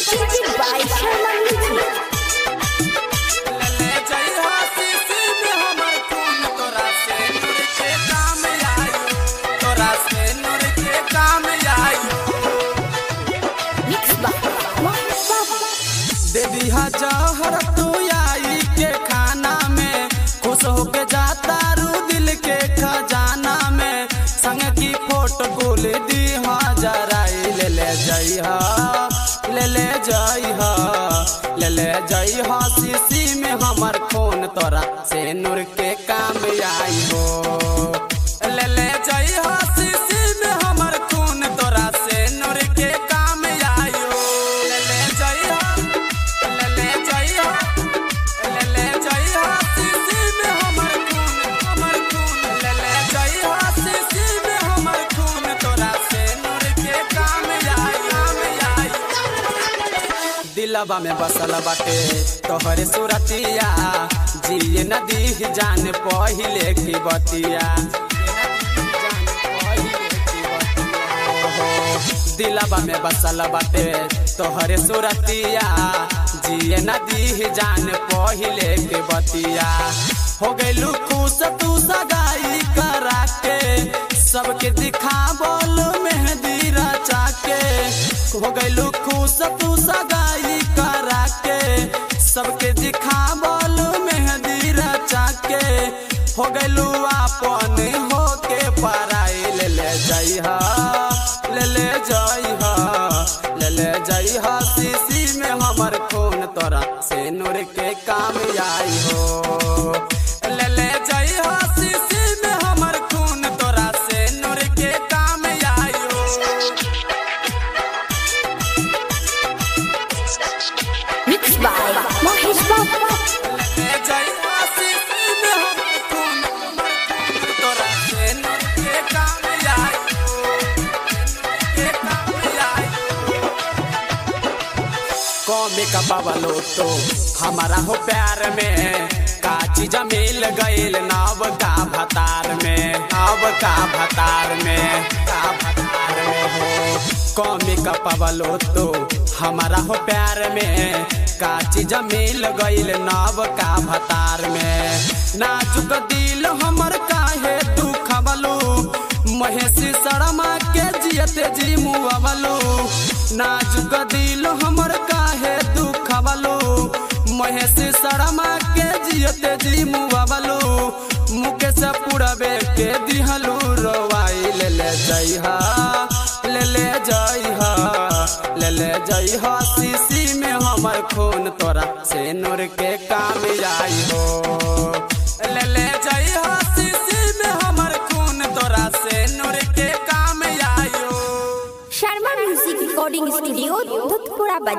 presented by Sharma Music. ले जइहा शीशी में हमर खून तोरा से नूर के काम आयो तोरा से नूर के काम आयो Mixed by Mohan Baba. दे दिहा जहर तू आई के खाना में खुश होके जाता रू दिल के खजाना में संग की फोटो गोल दीहा जराई ले ले जइहा ले ले जइहा ले ले जइहा शीशी में हमर खून तोरा से नूर के काम आई हो ले ले जइहा शीशी में हमर खून तोरा से नूर के काम आयो ले ले जइहा ले ले जइहा ले ले जइहा शीशी में हमर खून हमर खून ले ले जइहा शीशी में हमर खून तोरा से नूर के काम आयो काम आयो दिलबा में बसल बाटे तोहरे सुरतिया जिए नदी जान पहिले की बतिया दिलबा में बसल बाटे तोहरे सुरतिया जिए नदी जान पहिले के बतिया हो गइलू खुश तू सगाई करा के सबके दिखा बोल मेहंदी रचा के हो गइलू खुश तू सगाई करा के सबके दिखा बोल मेहंदी रचा के हो गइलू अपन हो के पराई ले ले जइहा ले ले जइहा ले ले जइहा शीशी में हमर खून तोरा से नूर के काम आई हो ले ले जइहा शीशी में हमर खून तोरा से नूर के काम आयो Mixed by Mohan Baba. ले जइहा शीशी में हमर खून तोरा से नूर के काम आयो के काम आयो कौमे का बबलो तो हमारा हो प्यार में का चीज मिल गईल नाव का भतार में नाव का भतार में का भतार में हो कौमे का पबलो तो हमारा हो प्यार में का चीज मिल गईल नाव का भतार में नाजुक दिल हमर काहे दुख बलू महेशी शर्मा के जियते जी मुआवलो नाजुक दिल हमर काहे दुख बलो महेशी शर्मा के जियते जी मुआवलो मुकेश पुरबे के दिहलू रोवाई ले ले जइहा ले ले जइहा ले ले जइहा शीशी में हमर खून तोरा से नूर के काम आई हो ले ले जइहा शीशी में हमर खून तोरा से नूर के काम आयो Sharma Music Recording Studio, Dhutpura Bazaar.